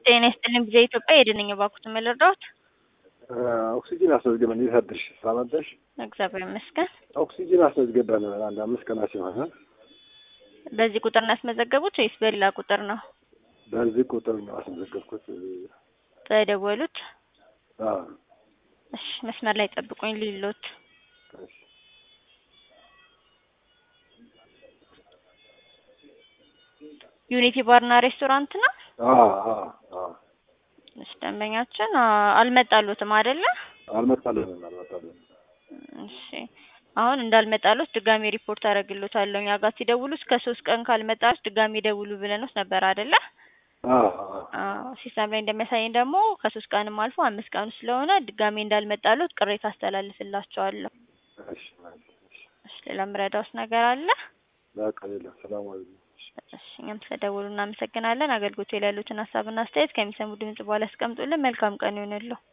ጤና ይስጥልኝ ጊዜ ኢትዮጵያ የድንኝ እባክዎትን ምን ልርዳዎት? ኦክሲጂን አስመዝግበን እንዴት አደርሽ? ሰላም አደርሽ? እግዚአብሔር ይመስገን። ኦክሲጂን አስመዝግበን አንድ አምስት ቀናት ሲሆን በዚህ ቁጥር ነው ያስመዘገቡት ወይስ በሌላ ቁጥር ነው በዚህ ቁጥር ነው አስመዘገብኩት። የደወሉት? አዎ እሺ መስመር ላይ ጠብቁኝ ሊሎት እሺ። ዩኒቲ ባርና ሬስቶራንት ነው? አዎ አዎ አዎ እሺ ደንበኛችን አ- አልመጣሉትም አይደለ? አልመጣልንም አልመጣልንም። እሺ አሁን እንዳልመጣሉት ድጋሚ ሪፖርት አደርግሎታለሁ። እኛ ጋር ሲደውሉ እስከ ሶስት ቀን ካልመጣሉት ድጋሚ ደውሉ ብለንዎት ነበር አይደለ? አዎ አዎ አዎ ሲስተም ላይ እንደሚያሳየኝ ደግሞ ከሶስት ቀንም አልፎ አምስት ቀኑ ስለሆነ ድጋሚ እንዳልመጣሉት ቅሬታ አስተላልፍላቸዋለሁ። እሺ እሺ። እሺ ሌላ ምረዳውስ ነገር አለ? በቃ የለም። ሰላም አለይኩም። እሺ እኛም ስለደወሉ እናመሰግናለን። አገልግሎቱ ላይ ያሉትን ሀሳብና አስተያየት ከሚሰሙ ድምጽ በኋላ ያስቀምጡልን። መልካም ቀን ይሁንልዎ።